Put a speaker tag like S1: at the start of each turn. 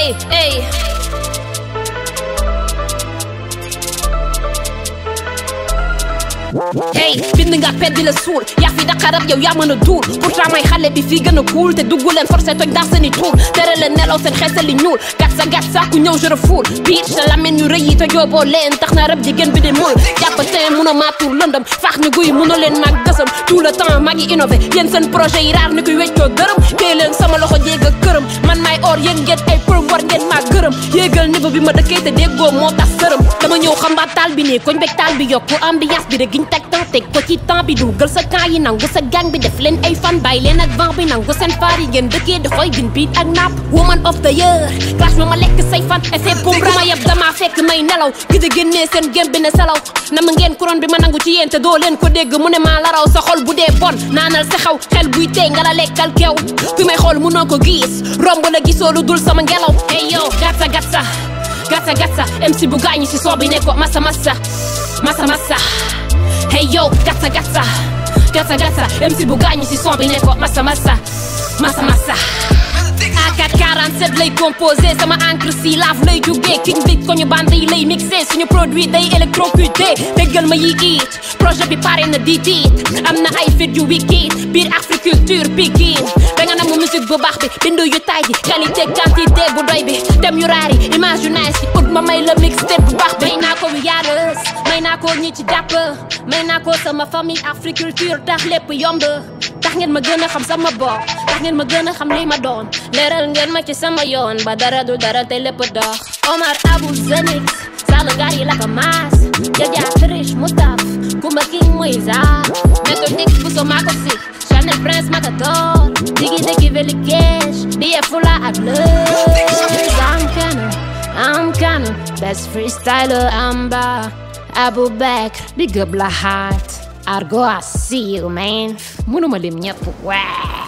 S1: ey ey hey bind nga pet di la suul yaa fi daqarab yow yaa mën a duul pourtant may xale bi fii gën a cool te dugg leen forcé toj ndax seen i tuur tere leen nelaw seen xeesal li ñuul gat sa gat sa ku ñëw je refoule biir sa lameen yu rëy yi te jooboo leen tax na rab jigéen bi di muul jàpp teen mun a maa tuur lëndëm faax ñu guy mun a leen mag gësam tout le temps maa ngi innové yéen seen projet yi raar ni koy weccoo dërëm téye leen sama loxo jéeg a këram man may or yéen ngeen ay përëm war ngeen maa gërëm yéegal niveau bi ma dëkkee te déggoo moo tax sërëm dama ñëw xambaat taal bi nii koñ beg taal bi yokku ambiance bi rek giñ teg temps teg ko ci temps bi dugal sa camp yi nangu sa gang bi def leen ay fan bàyyi leen ak vent bi nangu seen faar yi ngeen dëkkee di xooy bin biit ak napp woman of the year clash ma ma lekk say fan effet pour ma yeb dama fekk may nelaw gis a génnee seen gém bi ne salaw na ma ngeen couronne bi ma nangu ci yéen te doo leen ko dégg mu ne maa la raw sa xol bu dee bon naanal sa xaw xel buy tey nga la lekkal kew fi may xool munoo ko gis romb la gisoo lu dul sama ngelaw hey yow gatsa gatsa gatsa gatsa MC bu gaañu si son bi ne ko massa massa massa massa hey yo gatsa gatsa gatsa gatsa MC bu gaañu si son bi ne ko massa massa massa massa A4 47 lay composé sama encre si lave lay jugee king bi ko ñu bande yi lay mixé suñu produit day électrocuté déggal ma yi it projet bi pare na di tiit am na ay fit yu wikiit biir agriculture pikin da nga namu musique bu baax bi bindu yu taay ji qualité quantité bu doy bi dem yu raar yi image yu nice yi ut ma may la mixtape bu baax bi may naa ko wiyaarës may naa ko ñi ci jàpp may naa ko sama famille agriculture tax lépp yomb tax ngeen ma gën a xam sama bopp tax ngeen ma gën a xam li ma doon leeral ngeen ma ci sama yoon ba dara du dara te lépp dox Omar Abou Zenix Saalu ngaar yi la ko maas Jaja Trish Mustaf Kumba King Moïsa méthodique bu so maa ko si Chanel Prince Matador Digi Digi Veli Cash Biye Fula ak Lëz I'm canon I'm canon best freestyler Amba Abou Bakr Big up la heart Argo I see you man mënuma lim ñëpp waay